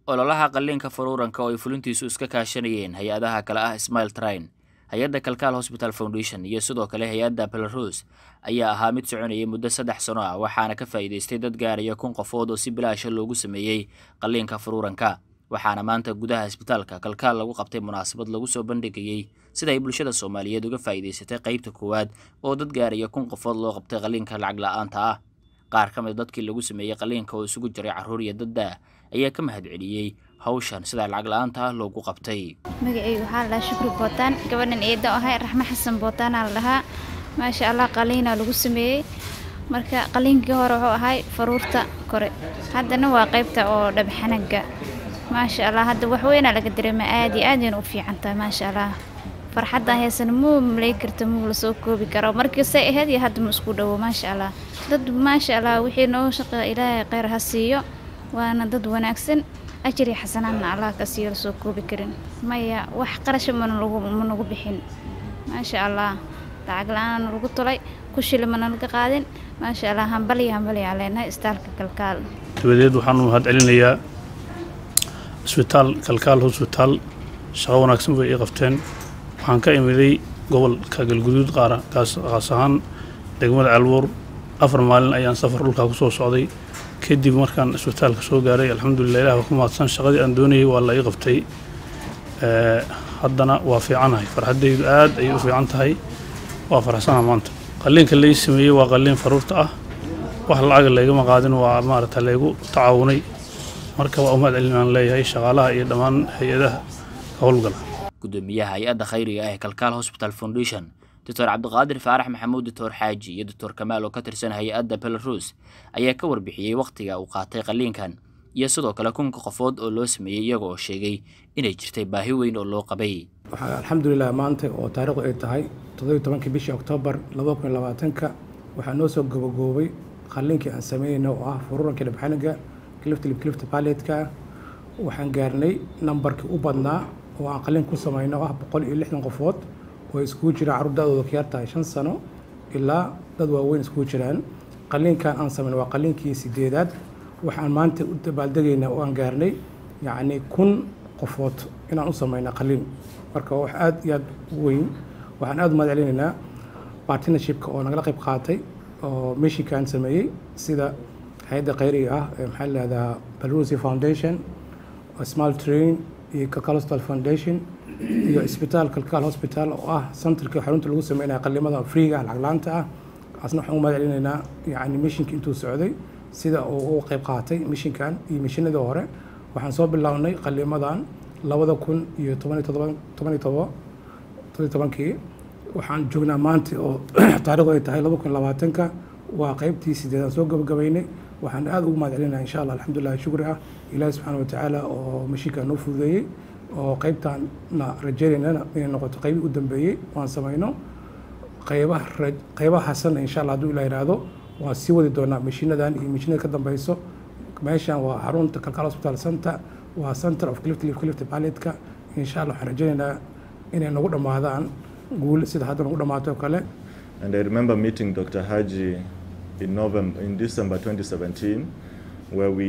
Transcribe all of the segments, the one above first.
ololaha qalliinka faruuranka oo ay fulintiisu iska kaashanayeen hay-adaha kale ah smail train hay-adda kalkaal hosbital foundation iyo sidoo kale hay-adda belarus ayaa ahaa mid soconayay muddo saddex sano ah waxaana ka faa'iidaystay dad gaaraya kun qofood oo si bilaasha loogu sameeyey qalliinka faruuranka waxaana maanta gudaha isbitaalka kalkaal lagu qabtay munaasabad lagu soo bandhigayey sida ay bulshada soomaaliyeed uga faa'iidaysatay qaybta koowaad oo dad gaaraya kun qofood loo qabtay qalliinka lacag la-aanta ah qaar ka mid dadkii lagu sameeyey qalliinka oo isugu jiray carruur iyo dadda ayaa ka mahad celiyey hawshan sida lacag la-aanta ah loogu qabtay magacaygu waxaa la dhahaa shukri bootaan gabadhan eedo ahay raxme xasan bootaanaa la dhahaa maasha allah qaliinaa lagu sameeyey marka qaliinkii hore wuxuu ahay faruurta kore haddana waa qaybta oo dhabxanaga maasha allah hadda waxweynaa laga dareema aad iyo aadayna u fiican tahay maasha allah farxadda heesana muu malay karta muu lasoo koobi karo markii say ahayd iyo hadda ma isku dhowo maasha allah dad maasha allah wixii noo shaqeeya ilaahay kheyr ha siiyo waana dad wanaagsan ajir iyo xasanaadna allah ka siiyo lasoo koobi karin maya wax qarasha mana lagu ma nagu bixin maasha allah lacag la-aana lagu tulay kushili mana laga qaadin maasha allah hambaliya hambaliya aan leenahay istaalka kalkaal dabadeed waxaanu mahad celinayaa isbitaal kalkaal hosbitaal shaqo wanaagsan bay ii qabteen waxaan ka imiday gobolka galguduud qaara kaas qaas ahaan degmada calbuur afar maalin ayaan safar dhulkaa kusoo socday kadib markaan isbitaalka soo gaaray alxamdulilah ilah waa ku mahadsan shaqadii aan doonayay waa la ii qabtay haddana waa fiicanahay farxaddaydu aad ayay u fiican tahay waa faraxsana maanta qalliinka lai sameeyey waa qalliin faruurta ah wax lacaga laygama qaadin waa maarata laygu tacaawunay marka waa u mahad celin aan leeyahay shaqaalaha iyo dhammaan hay-adaha ka howlgala gudoomiyaha hay-adda khayriga ah ee kalkaal hosbital foundation doctor cabdiqaadir faarax maxamuud doctor xaaji iyo doctor kamaal oo ka tirsan hay-adda belarus ayaa ka warbixiyey wakhtiga uu qaatay qalliinkan iyo sidoo kale kunka qofood oo loo sameeyey iyaga oo sheegay inay jirtay baahi weyn oo loo qabay waxaa alxamdulilah maanta oo taariikhdu ay tahay toddobiy tobankii bishii oktoobar laba kun labaatanka waxaa noo soo gobogoobay qalliinkii aan sameynayna oo ah furuurankii dhabxaniga cliftlib clift paletka waxaan gaarnay nambarkii u badnaa oo aan qalliin ku samayno oo ah boqol iyo lixdan qofood oo iskugu jiraan carruur da-dooda ka yartahay shan sano ilaa dad waaweyn iskugu jiraan qalliinkan aan samayno waa qalliinkii sideedaad waxaan maanta u dabaaldegaynaa oo aan gaarnay yacni kun qofood inaan u samayna qalliin marka wax aad iyo aad u weyn waxaan aad u mahad celinaynaa partnershipka oo nagala qayb qaatay oo michigan sameeyey sida hay-adda khayriga ah ee maxaa lahahdaa belarusy foundation small train iyo calcal foundation iyo isbitaal kalkaal hospital oo ah centerka xarunta lagu sameynaya qallimada freega lacag laanta ah kaasna waxaan u mahad celinaynaa yacni mishinka intuu socday sida uu uga qayb qaatay mishinkan iyo mishinadii hore waxaan soo bilownay qallimadan labada kun iyo toban iyo todoba toban iyo todoba toban iyo tobankii waxaan joognaa maanta oo taarikhdu ay tahay laba kun labaatanka waa qaybtii sideedaan soo gabagabaynay waxaan aad ugu mahad celinaa insha allah alxamdulilah shukri ah ilaahi subxaana watacaala oo mashiinka noo fududeeyey oo qaybtaanna rajaynaynana inay noqoto qaybii u dambeeyey waan samayno qaybaha qaybaha hasanna insha allah hadduu ilah yidhaahdo waan sii wadi doonaa mashiinadan iyo mashiinada ka dambeyso meeshan waa xarunta kalkaal hospital center waa center of clift live clift paletka insha allah waxaan rajaynaynaa inay nagu dhammaadaan guul sida hadda nagu dhammaato oo kale And I remember meeting Dr. Haji in November, in December 2017, where we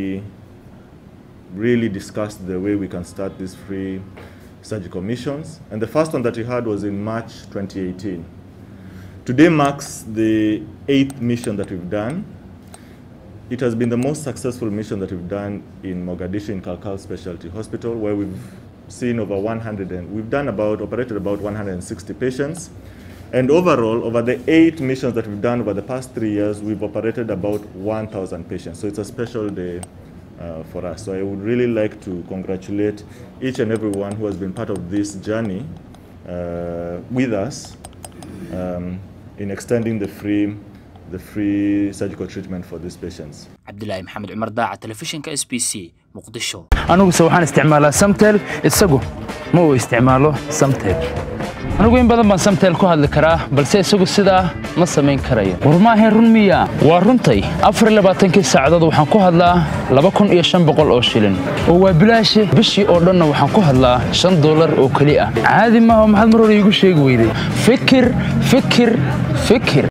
really discussed the way we can start these free surgical missions. And the first one that we had was in March 2018. Today marks the eighth mission that we've done. It has been the most successful mission that we've done in Mogadishu in Kalkal Specialty Hospital, where we've seen over 100 and we've done about operated about 160 patients. And overall, over the eight missions that we've done over the past three years, we've operated about 1,000 patients. So it's a special day uh, for us. So I would really like to congratulate each and everyone who has been part of this journey uh, with us um, in extending the free, the free surgical treatment for these patients. cabdilaahi maxamed cumar daaca telefishinka s b c muqdisho aniguse waxaan isticmaalaa samtel isagu ma uu isticmaalo samtel anigu in badan baan samtel ku hadli karaa balse isagu sidaa ma samayn karayo war maahayn run miya waa runtay afar iyo labaatankii saacadood waxaan ku hadlaa laba kun iyo shan boqol oo shilin oo waa bilaashi bishii oo dhanna waxaan ku hadlaa shan dollar oo keli ah caadi maaha oo maxaad mar hore iigu sheegi weyday fikir fikir fikir